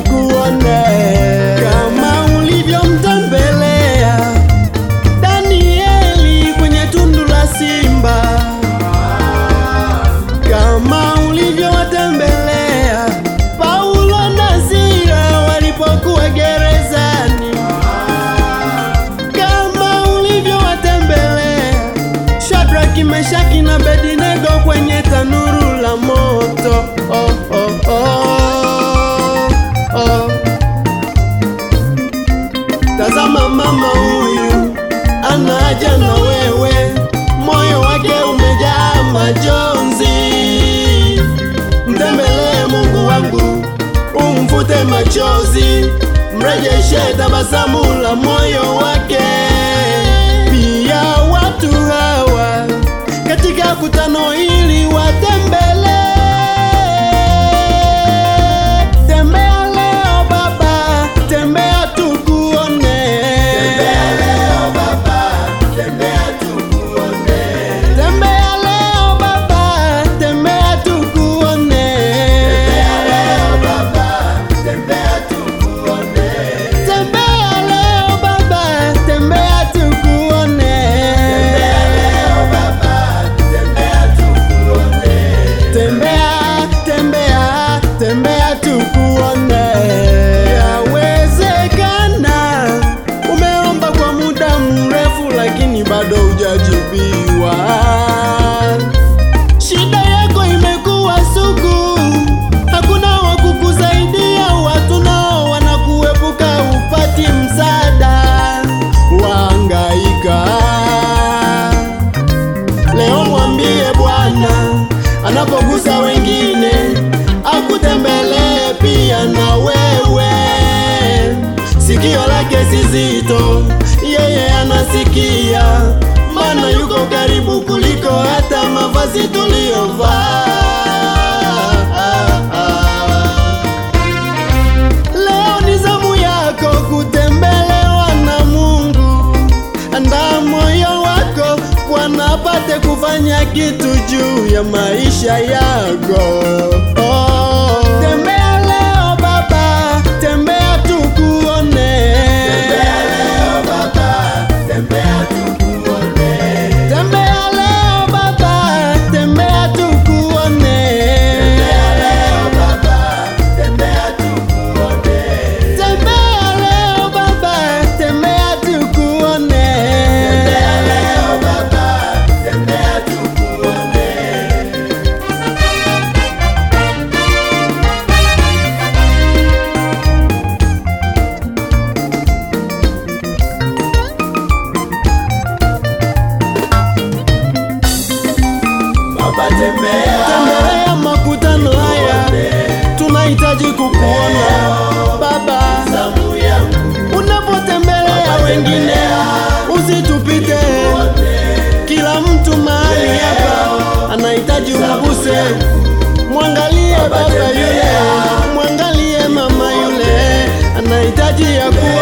tukuone kama ulivyomtembelea Danieli kwenye tundu la simba, kama ulivyowatembelea Paulo na Sila walipokuwa gerezani, kama ulivyowatembelea Shadraki, Meshaki na Abednego kwenye tanuru la moto. Oh, oh, oh, oh. Tazama mama huyu anaja na wewe, moyo wake umejaa majonzi. Mtembelee Mungu wangu, umfute machozi, mrejeshe tabasamu la moyo wake. Pia watu hawa katika kutano hili watembelee. Tembea leo Baba, tembea tukuone. Tembea leo Baba, tembea tukuone. Tembea leo Baba, tembea tukuone. Tembea leo Baba, tembea tukuone. Tembea leo Baba, tembea tukuone. Tembea leo Baba, tembea tukuone. Tembea, tembea, tembea tukuone. Yawezekana umeomba kwa muda mrefu, lakini bado hujajibiwa. Shida yako imekuwa sugu, hakuna wa kukusaidia, watu nao wanakuepuka, upati msaada, waangaika. Leo mwambie Bwana anapogusa wengine akutembelee pia na wewe. Sikio lake si zito, yeye anasikia, maana yuko karibu kuliko hata mavazi tuliyovaa. Leo ni zamu yako kutembelewa na Mungu. Andaa moyo wako, Bwana apate kufanya kitu juu ya maisha yako. Oh. Tembea leo Baba, tembea tukuone. Tembea leo Baba, tembea tukuone. Tembea leo Baba, tembea tukuone. Tembea leo Baba, tembea tukuone. Tembea leo Baba, tembea tukuone. Tembea leo Baba, tembea tukuone. Baba tembea, tembelea makutano haya, tunahitaji kukuona Baba. Unapotembelea wengine, usitupite. Kila mtu mahali hapa anahitaji umguse. Mwangalie baba yule, mwangalie mama yule, anahitaji ya kuwa